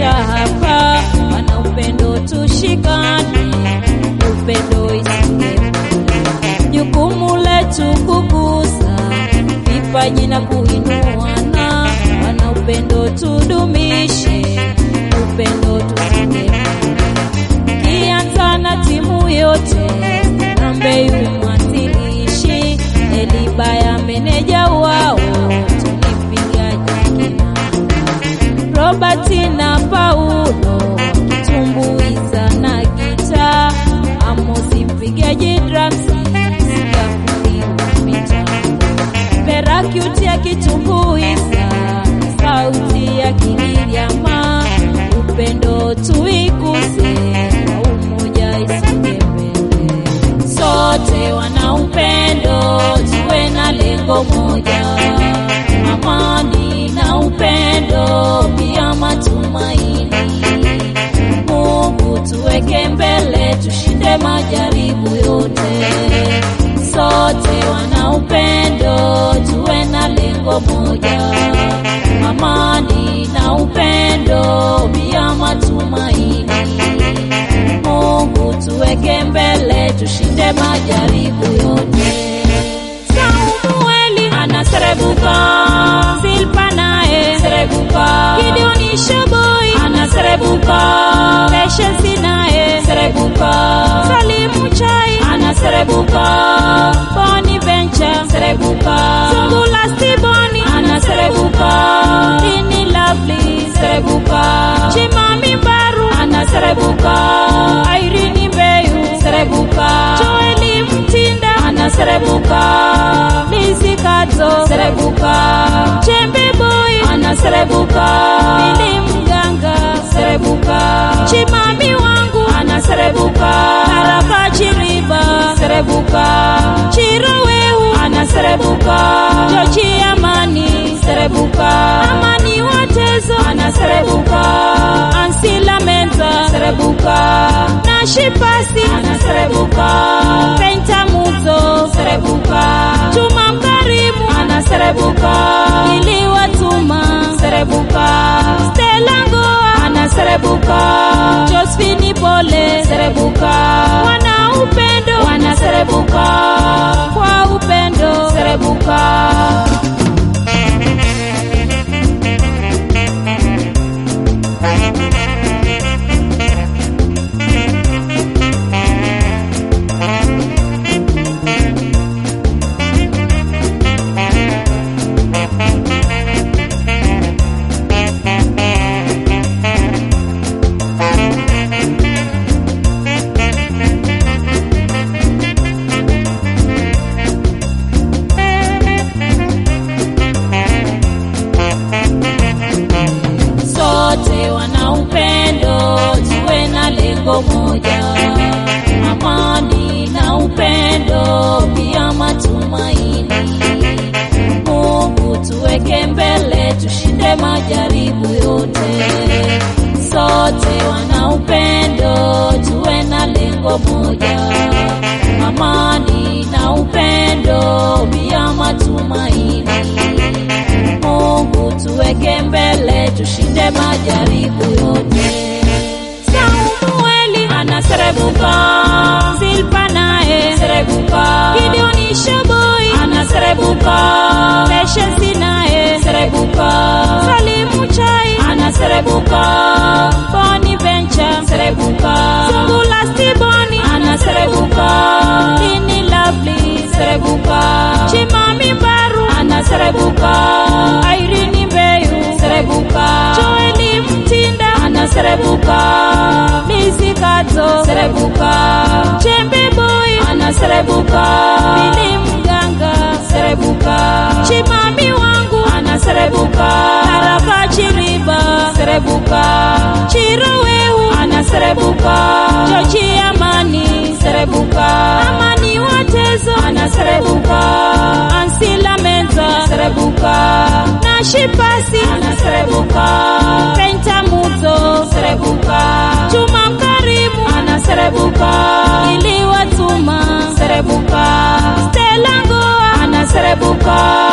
maisha hapa, wana upendo tushikane, upendo isije jukumu letu kukuza vipaji na kuinuana, wana upendo tudumishe, upendo tusije kianza na timu yote, Nambeyu mwanzilishi, Elibaya meneja wao, tulipigaji kinanda, Robert na Paulo kitumbuiza na gita, Amosi mpigaji drums, Gafundi wa mitambo, Perakyuti akitumbuiza, sauti ya Kigiriama, upendo tuikuze, kwa umoja isonge mbele. Sote wana upendo, tuwe na lengo moja, amani na upendo, pia matumaini. Mungu tuweke mbele, tushinde majaribu yote. Sote wana upendo, tuwe na lengo moja, amani na upendo, pia matumaini. Mungu tuweke mbele, tushinde majaribu yote. Samueli anaserebuka, Silpa naye serebuka, Gideoni Shoboi anaserebuka, Patience naye serebuka, Salimu Chai anaserebuka, Boni Venture serebuka, Sungula Stiboni anaserebuka, Dini Lovely serebuka, Chimami Baru anaserebuka, Irene Mbeyu serebuka, Joeli Mtinda anaserebuka, Lizzy Kato serebuka, Chembe Boy anaserebuka, Bili Mganga serebuka, Chimami wangu anaserebuka, Haraka Chiriba serebuka, Chirowehu anaserebuka, Joji Amani serebuka, Amani Watezo anaserebuka, Ansila Menza serebuka, Nashipasi anaserebuka, Penta Muzo serebuka, Juma Mkarimu anaserebuka, Ili Watuma serebuka, Stella Ngoa anaserebuka, Josephine Pole serebuka, wana upendo wanaserebuka, kwa upendo serebuka. sote wana upendo, tuwe na lengo moja, amani na upendo, pia matumaini. Mungu tuweke mbele, tushinde majaribu yote. Sote wana upendo, tuwe na lengo moja, amani na upendo, pia matumaini. Mungu tuweke mbele, tushinde majaribu yote. Samueli anaserebuka, Silpa naye serebuka, Gideoni Shoboi anaserebuka, Patience naye serebuka, Salimu Chai anaserebuka, Boni Venture serebuka, Sungula Stiboni anaserebuka, Dini Lovely serebuka, Chimami Baru anaserebuka, Irene Mbeyu serebuka, Joeli Mtinda anaserebuka, Lizzy Kato serebuka, Chembe Boy anaserebuka, Bili Mganga serebuka, Chimami wangu anaserebuka, Haraka Chiriba serebuka, Chirowehu anaserebuka, Joji Amani serebuka, Amani Watezo anaserebuka, Ansila Menza serebuka, Nashipasi anaserebuka, Penta Muzo serebuka, Juma Mkarimu anaserebuka, Ili Watuma serebuka, Stella Ngoa anaserebuka,